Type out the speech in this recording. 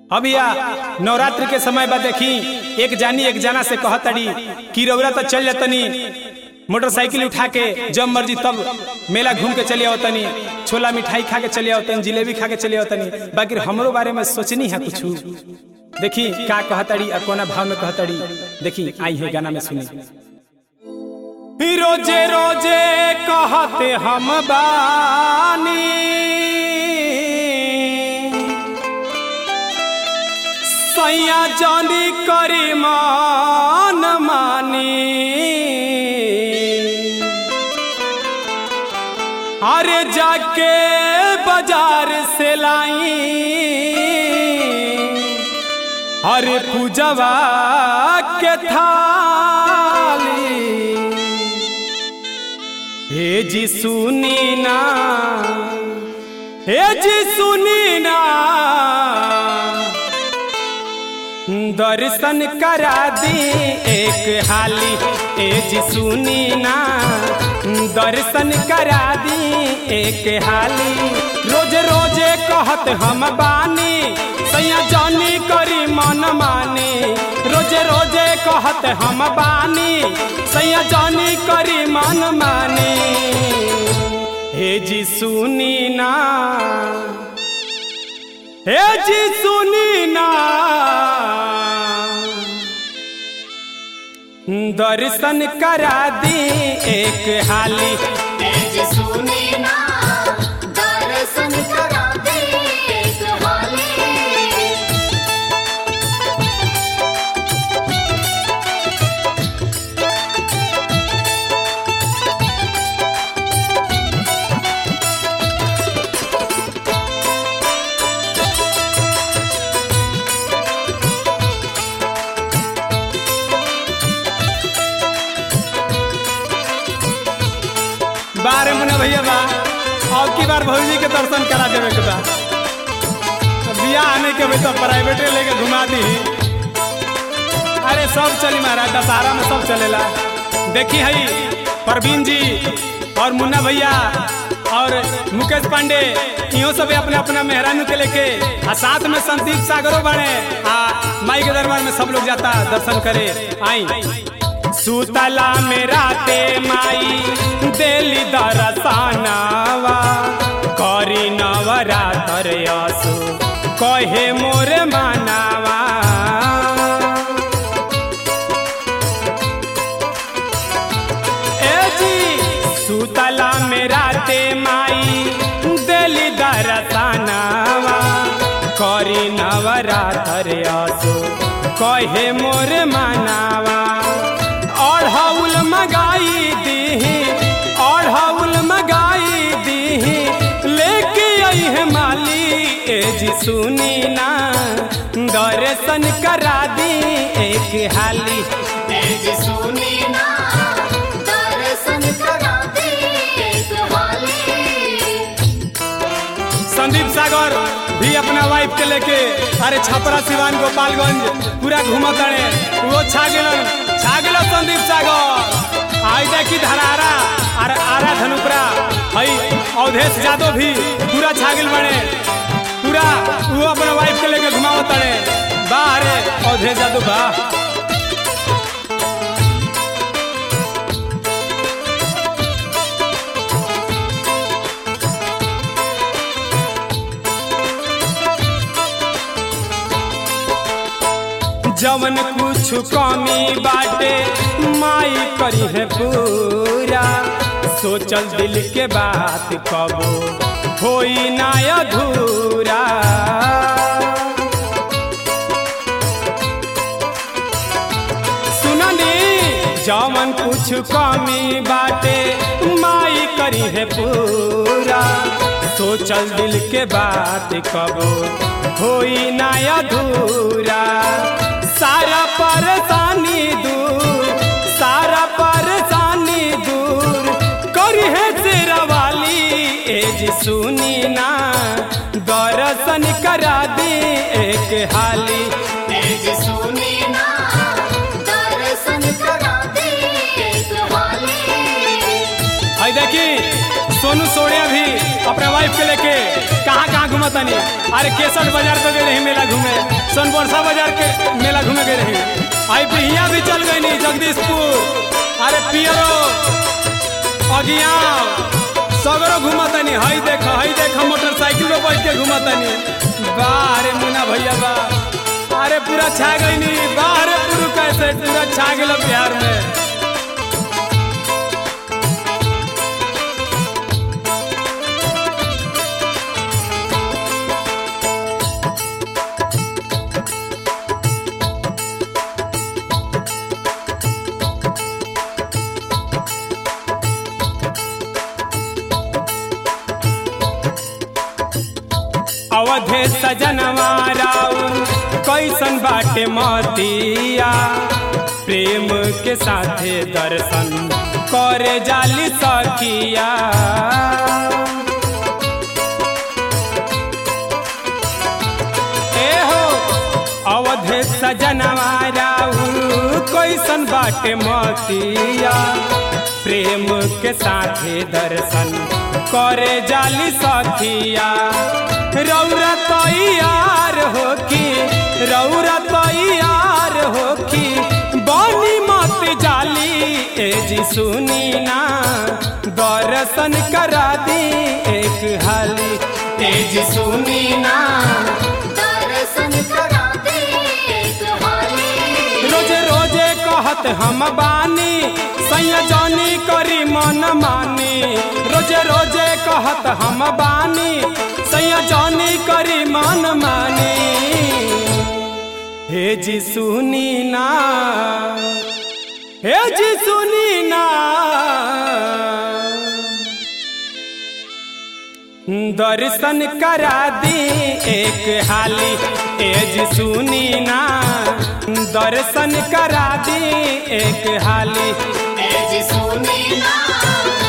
अभिया नवरात्रि के समय बा देखी एक जानी एक जाना से कहतड़ी कि रौरा तो चल जतनी मोटरसाइकिल उठा के जब मर्जी तब मेला घूम के चले आवतनी छोला मिठाई खा के चले आवतनी जिलेबी खा के चले आवतनी बाकी हमरो बारे में सोचनी है कुछ देखी का कहतड़ी और कोना भाव में कहतड़ी देखी आई है गाना में सुनी रोजे रोजे कहते हम बानी सैया जानी करी मान मानी अरे जाके बाजार से लाई अरे पूजवा के थाली हे जी सुनी ना हे जी सुनी ना दर्शन करा दी एक हाली ए जी सुनी ना दर्शन करा दी एक हाली रोज रोजे कहत हम बानी सैया जानी करी मन मानी रोजे रोजे कहत हम बानी सैया जानी करी मन मानी हे जी सुनी ना हे जी सुनी ना दर्शन करा दी एक हाली तेज सुनी ना दर्शन करा दे एक हाली बारे मुन्ना भैया बा और की बार भौजी के दर्शन करा देवे के बा बियाह आने के भाई तो प्राइवेटे लेके घुमा दी अरे सब चली महाराज दशहरा में सब चलेला देखी हई परवीन जी और मुन्ना भैया और मुकेश पांडे इहो सब अपने अपना मेहरानू के लेके आ साथ में संदीप सागरो बने आ माई के दरबार में सब लोग जाता दर्शन करे आई सुतला में राते माई देली दरसानावा करी नवरातर असु कहे मोर मानावा ए जी सुतला में राते माई देली दरसानावा करी नवरातर असु कहे मोर मानावा अढ़ौल मगाई दीही अढ़ौल मगाई दीही लेके आई है माली ए जी सुनी ना दर्शन करा दी एक हाली तेज सुनी ना दर्शन करा दे एक हाली संदीप सागर भी अपना वाइफ के लेके अरे छपरा सिवान गोपालगंज पूरा घूमत रहे वो छा गेलन छा गेल संदीप सागर आई देखी धरारा अरे आरा धनुपरा हई अवधेश यादव भी पूरा छा गेल बने पूरा वो अपना वाइफ के लेके घुमावत रहे बाहर अवधेश यादव बा जवन कुछ कमी बाटे माई करी है पूरा सोचल दिल के बात कबो होई ना अधूरा सुननी जवन कुछ कमी बाटे माई करी है पूरा सोचल दिल के बात कबो होई ना अधूरा सारा परेशानी दूर सारा परेशानी दूर करी है तेरा वाली एज सुनी ना दर्शन करा दी एक हाली तेज सुनी ना दर्शन करा दे एक हाली आई देखी सोनू सोनिया भी अपने वाइफ के लेके कहाँ कहाँ घुमा घूमतनी अरे केसर बाजार पे गए रही मेला घूमे सोनबरसा बाजार के मेला घूमे गए रही आई बिहिया भी चल गई नी जगदीशपुर अरे पियरो अगिया सगरो घूमतनी हई देख हई देख मोटरसाइकिल पे बैठ के घूमतनी वाह अरे मुन्ना भैया वाह अरे पूरा छा गई नी वाह अरे पूरा कैसे पूरा छा गेल बिहार में अवधे सजनवा राउर कैसन बाटे मतिया प्रेम के साथे दर्शन करे जाली सखिया ए हो अवधे सजनवा राउर कैसन बाटे मतिया प्रेम के साथे दर्शन करे जाली सखिया रौरा तैयार हो की रौरा तैयार हो की बनी मत जाली ए जी सुनी ना दर्शन करा दी एक हाली ए जी सुनी ना दर्शन करा दे एक हाली रोजे रोजे कहत हम बानी सैया जानी करी मन मानी रोजे रोजे कहत हम बानी सैया जानी करी मन मानी हे जी सुनी ना हे जी सुनी ना दर्शन करा दी एक हाली एज सुनी ना दर्शन करा दी एक हाली ए जी सुनी ना